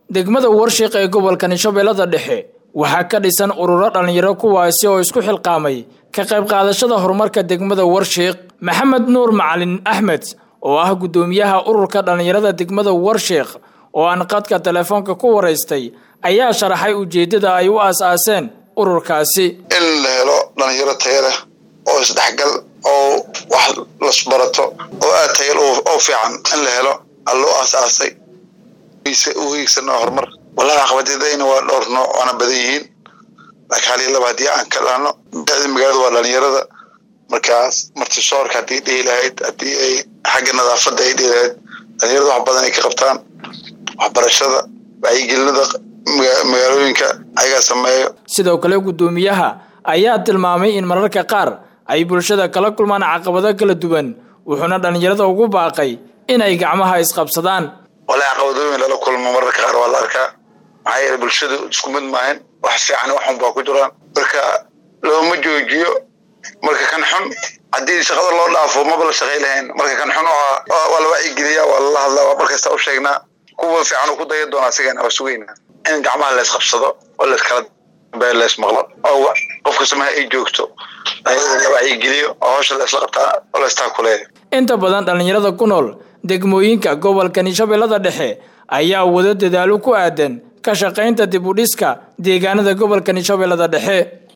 degmada warshiiq ee gobolka shabeellada dhexe waxaa ka dhisan ururo dhallinyaro kuwaasi oo isku xilqaamay ka qayb qaadashada horumarka degmada warshiiq maxamed nuur macalin axmed oo ah guddoomiyaha ururka dhallinyarada degmada warshiiq oo aan qadka telefoonka ku waraystay ayaa sharaxay ujeeddada ay u aas-aaseen ururkaasi in la helo dhallinyaro taya leh oo isdhexgal oo wax lasbarato oo aad tayal oo fiican in la helo aa loo aas-aasay u hiigsano horumar wallahi caqabadadayna waa dhowr nooc waana badan yihiin laakiin hal iyo laba haddii aan ka dhahno bicdi magaalada waa dhalinyarada markaas martisoorka haddii dhihi lahayd haddii ay xagga nadaafadda ay dhihi lahayd dhalinyarada wax badan ay ka qabtaan waxbarashada wacyigelinada magaalooyinka ayagaa sameeyo sidoo kale guddoomiyaha ayaa tilmaamay in mararka qaar ay bulshada kala kulmaan caqabado kala duwan wuxuuna dhallinyarada ugu baaqay in ay gacmaha isqabsadaan walahi caqabadooyin lala kulmo mararka qaar waa la arkaa maxaa yeele bulshadu isku mid maahan wax fiican waxun baa ku jiraan marka looma joojiyo marka kan xun haddii shaqada loo dhaafo maba la shaqay lahayn marka kan xun waa la wacyigeliya waa lala hadlaa waa markasta u sheegnaa kuwa fiican uu ku daya doona asigana waa sugeynaa in gacmaha la isqabsado oo layskala dambeeyo la ismaqlo oo qof kasta maha ay joogto la wacyigeliyo oo hawsha la isla qabtaa oo la istaakuleeyo inta badan dhallinyarada ku nool degmooyinka gobolkani shabeellada dhexe ayaa wado dadaalo ku aadan ka shaqaynta dib u dhiska deegaanada gobolkani shabeellada dhexe